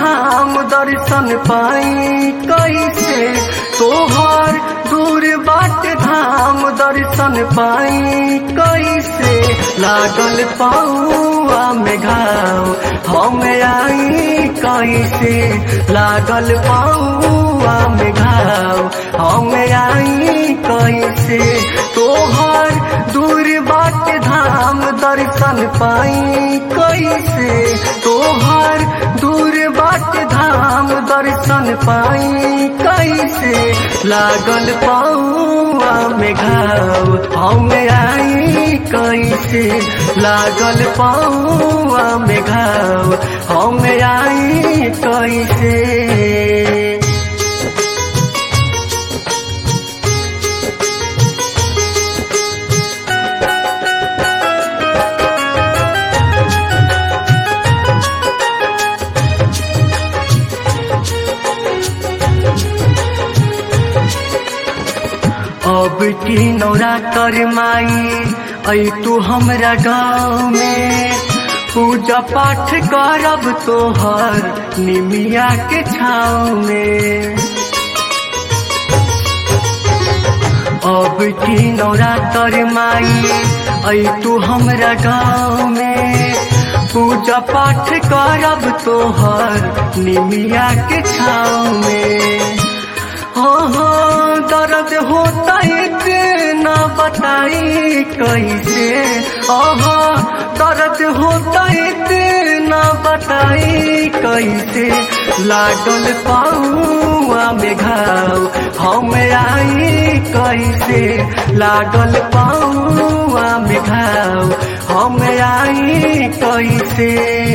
धाम दर्शन पाई कैसे तोहर दूर बाट धाम दर्शन पाई कैसे लागल पाऊआ में घाव हम आई कैसे लागल पाऊआ में घाव हम आई कैसे तोहर दूर बाट धाम दर्शन पाई कैसे तोहर दूर बाट धाम दर्शन पाई कैसे लागल पाऊआ में घाव हम आई कैसे लागल पाऊआ में घाव हम आई कैसे अब की नौरा कर माई ऐ तू हमरा गाँव में पूजा पाठ करब तोहर निमिया के छाँव में अब की नौरा कर माई ऐ तू हमरा गाँव में पूजा पाठ करब तोहर निमिया के छाँव में हो हो दर्द होता इतना बताई कैसे ओहो दर्द होता इतना बताई कैसे लागल पाऊआ में घाव हम आई कैसे लागल पाऊआ में घाव हम आई कैसे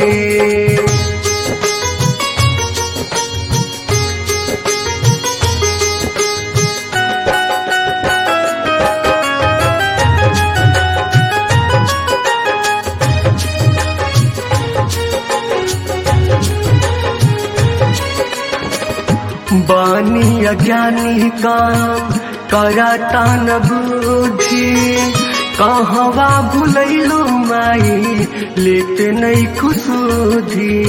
बानी अज्ञानी काम कराता न बुद्धि कहवा भुलैलो माई लेते नहीं खुशुधी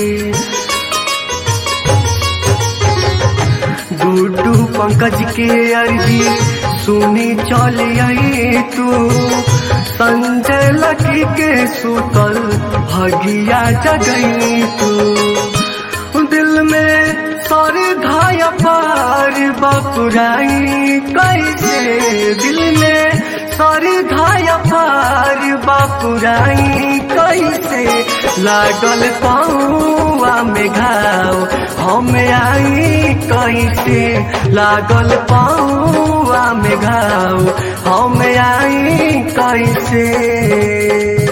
गुड्डू पंकज के अर्जी सुनी चल आई तू संजय लकी के सुतल भगिया जगई तू दिल में सर घाय पार बपुराई कैसे दिल में सर घाय पार बपुराई कैसे लागल पाऊआ में घाव हम आई कैसे लागल पाऊआ में घाव हम आई कैसे